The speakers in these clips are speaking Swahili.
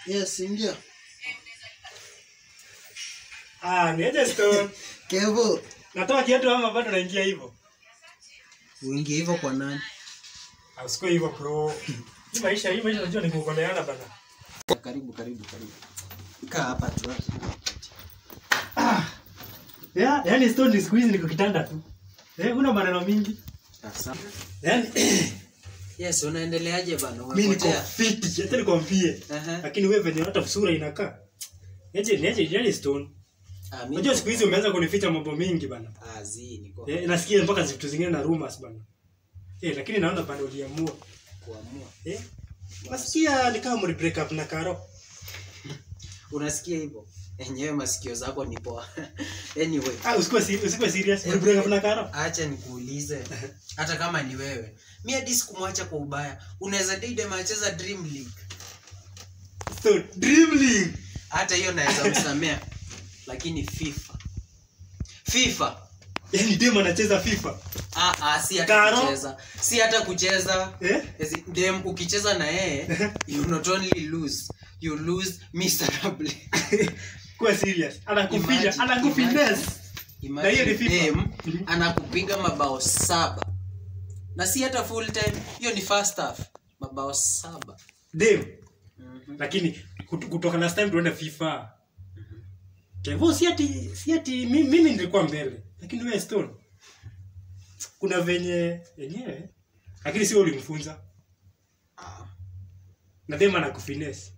Yes, ndio. Ah, niaje Stone. Kevo, Natoa kiatu ama bado naingia hivyo? uingie hivyo kwa nani? Ah, usikue hivyo bro. Hii maisha, hii maisha unajua ni kuokoleana bana. Karibu, karibu, karibu. Kaa hapa tu. Yeah, yani Stone ni siku hizi niko kitanda tu. Eh, una maneno mingi. Sasa. Yaani Yes, unaendeleaje bana? mimi niko Umepotea? fit, acha nikwambie. Aha. Lakini wewe venye hata sura inakaa. Niaje, niaje, yani Stone. Ah, mimi Unajua siku hizi umeanza kunificha mambo mingi bana. Ah, zi niko Eh, nasikia mpaka vitu zingine na rumors bana. Eh, lakini naona bana uliamua. kuamua. Eh? Nasikia ni kama mli break up na Karo. Unasikia hivyo? Enyewe masikio zako ni poa. anyway, Ah, usikuwe si- usikuwe serious. Mli break up na Karo. acha nikuulize. Hata kama ni wewe. Mi hadi sikumwacha kwa ubaya. Unaweza date macheza Dream League. So, Dream League. Hata hiyo naweza msamea. Lakini FIFA. FIFA. Yaani dem anacheza FIFA. Ah, ah, si hata Karo? kucheza. Si hata kucheza. Eh? Ezi- Dem ukicheza na yeye, you not only lose, you lose miserably. Kuwa serious. Anakufinya, Imagine, anakufines. Na hiyo ni Imagine FIFA. dem Mhm. anakupiga mabao saba na si hata full time hiyo ni first half mabao saba Dem. Mhm. Lakini kut- kutoka last time tuende FIFA. Kwa hivyo si ati si ati mi- mimi nilikuwa mbele. Lakini wewe Stone. Kuna venye yenyewe. Lakini sio ulimfunza. Ah, Na dem anakufines.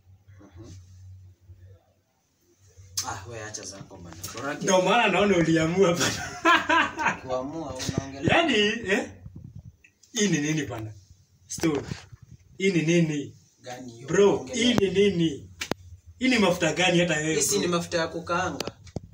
ah, we acha zako bana Borake Ndio maana naona uliamua bana. kuamua unaongelea Yaani eh? Hii ni nini bana? Stone. Hii ni nini? gani hiyo Bro, unaongelea? hii ni nini? Hii ni mafuta gani hata wewe? Hii si ni bro? mafuta ya kukaanga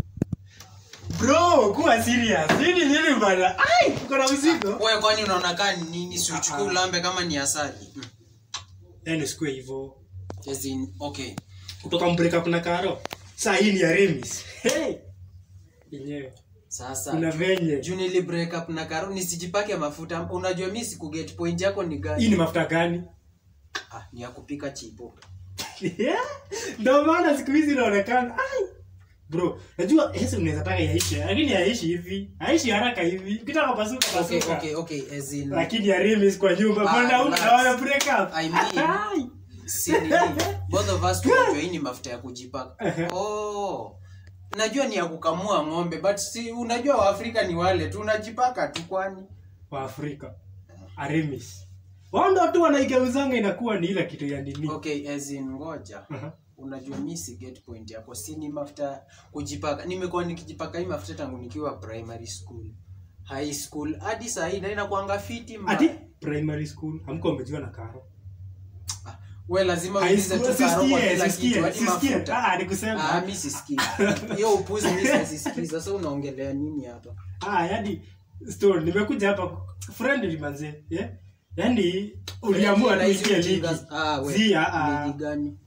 Bro, kuwa serious. Hii ni nini bana? Ai, uko na mzigo. wewe kwani unaona kaa ni nini si uchukue Ah, ah. ulambe kama ni asali Mm. Yaani usikue hivyo. As in, okay Kutoka break up na Karo. Saa hii ni ya Remis. Hey. Yenyewe. sasa Kuna venye. juu nili break up na karo nisijipake mafuta unajua mi sikuget point yako ni Hii gani ni mafuta gani? ah, ni ya kupika chipo Yeah. Ndio maana siku hizi inaonekana. Ai. Bro, najua Yesu unaweza taka yaishi, lakini yaishi hivi. Haishi haraka hivi. Ukitaka pasuka okay, pasuka. okay, okay, as in, Lakini ya Remis kwa nyumba Ah, bwana huko relax. na wana break up. I mean, Ai. si nini, both of us tunajua hii ni mafuta ya kujipaka Ehe. oh najua ni ya kukamua ng'ombe but si unajua waafrika ni wale tu unajipaka tu kwani wa Afrika. Aremis. Wao ndio tu wanaigeuzanga inakuwa ni ile kitu ya nini. okay as in ngoja Aha. unajua mi si get point yako si ni mafuta kujipaka nimekuwa nikijipaka hii mafuta tangu nikiwa primary school high school hadi saa hii na inakuanga fiti mbaya. Ati primary school hamko umejua na Karo. Ah, we lazima High uulize school tu karo kwa sisikie, kila sisikie, kitu hadi sisikie. mafuta Ah, nikusema. Ah, mi sisikii. Hiyo upuzi mi sisikii. Sasa unaongelea nini hapa? Ah, yani story nimekuja hapa friendly manze. Yeah? Yaani uliamua Na tu hizi ingie ligi. ujinga- Ah, we. Zia, ah. Ligi gani?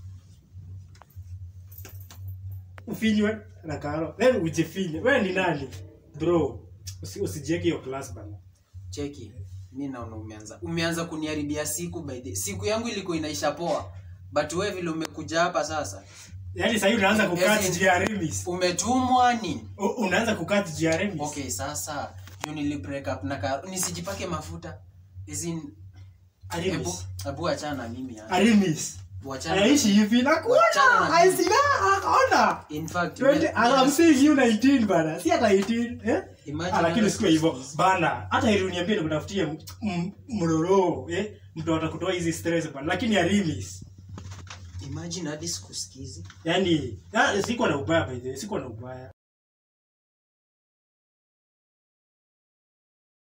Ufinywe na Karo. Wewe ujifinye. Wewe ni nani? Bro, usi, usijieke hiyo class bana. Cheki. Mi naona umeanza umeanza kuniharibia siku by the siku yangu ilikuwa inaisha poa. But wewe vile umekuja hapa sasa Yaani sasa unaanza kukati Yes, juu ya Remis. umetumwa nini? U- Unaanza kukati juu ya Remis. Okay, sasa juu nili break up na karo nisijipake mafuta. As in Ebu, Aremis. ebu achana na mimi hapa. Arimis. Wachana. Aishi hivi na Wachana kuona. na Aisi na akaona. In fact, Twende me- I'm saying you 19 bana. Si hata 18, eh? Imagine Ah, lakini wewe sikuwa hivyo siku bana. Hata ili uniambie nikutafutie m- m- mroro, eh? Mtu atakutoa hizi stress bana. Lakini Arimis. imagine hadi sikusikizi. Yaani, ya, siko na ubaya by the way, siko na ubaya.